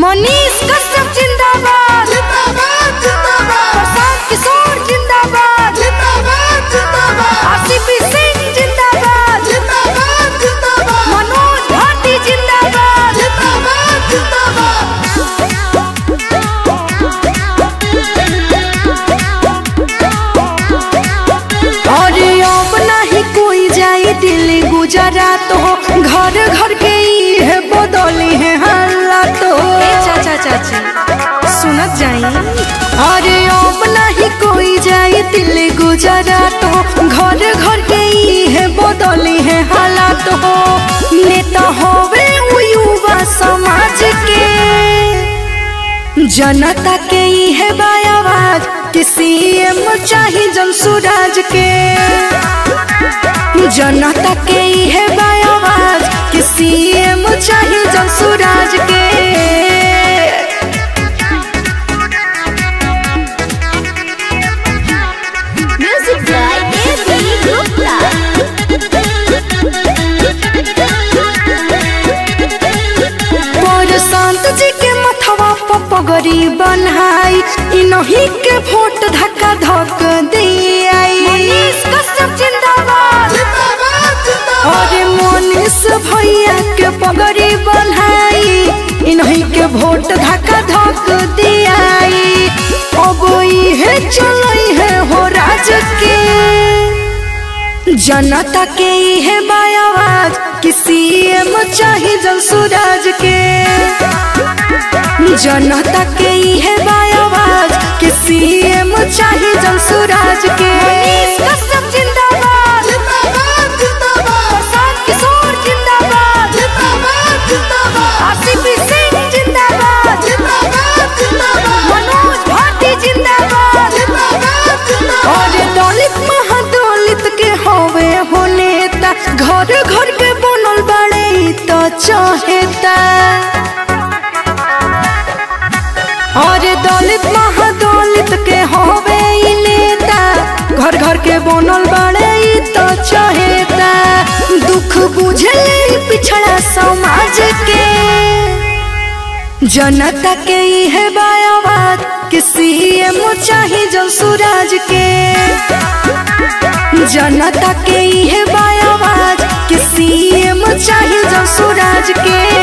मनीष कश्यप जिंदाबाद जिंदाबाद जिंदाबाद प्रशांत किशोर जिंदाबाद जिंदाबाद जिंदाबाद आरसीपी सिंह जिंदाबाद जिंदाबाद जिंदाबाद मनोज भाटी जिंदाबाद जिंदाबाद जिंदाबाद अरे अब नहीं कोई जाई दिल्ली गुजरात हो घर घर के ही है बदली है हालात हो चाचा चाची सुनत जाई अरे अब नहीं कोई जाई दिल्ली गुजरात हो घर घर के ही है बदली है हालात हो नेता होवे उ युवा समाज के जनता के ही है आवाज किसी एम चाहे जन सुराज के जनता के ही है आवाज किसी एम चाहे जन सुराज के Music by A.B. Gupta. पर संत जी के मथवा पर पगड़ी बनाई इनही के वोट धक्का धक दियाई मनीष कश्यप जिंदाबाद जिंदाबाद जिंदाबाद अरे मनीष भैया के पगड़ी बनाई इन्हीं के वोट धक्का धक दियाई अब है चलई है हो राज के जनता के ही है आवाज किसी एम चाहे जन सूरज के जनता के ही है आवाज किसी एम चाहे जन सूरज के मनीष कश्यप जिंदाबाद जिंदाबाद जिंदाबाद प्रशांत किशोर जिंदाबाद जिंदाबाद जिंदाबाद आरसीपी सिंह जिंदाबाद जिंदाबाद जिंदाबाद मनोज भाटी जिंदाबाद जिंदाबाद जिंदाबाद और दलित महादलित के हवे हो नेता घर घर के बनल बड़े ई तो चाहेता और दलित महादलित के हवे ई नेता घर घर के बनल बड़े ई तो चाहेता दुख बुझले पिछड़ा समाज के जनता के ही है आवाज किसी एम चाहे जो सूरज के जनता के ही है आवाज किसी एम चाहे जो सूरज के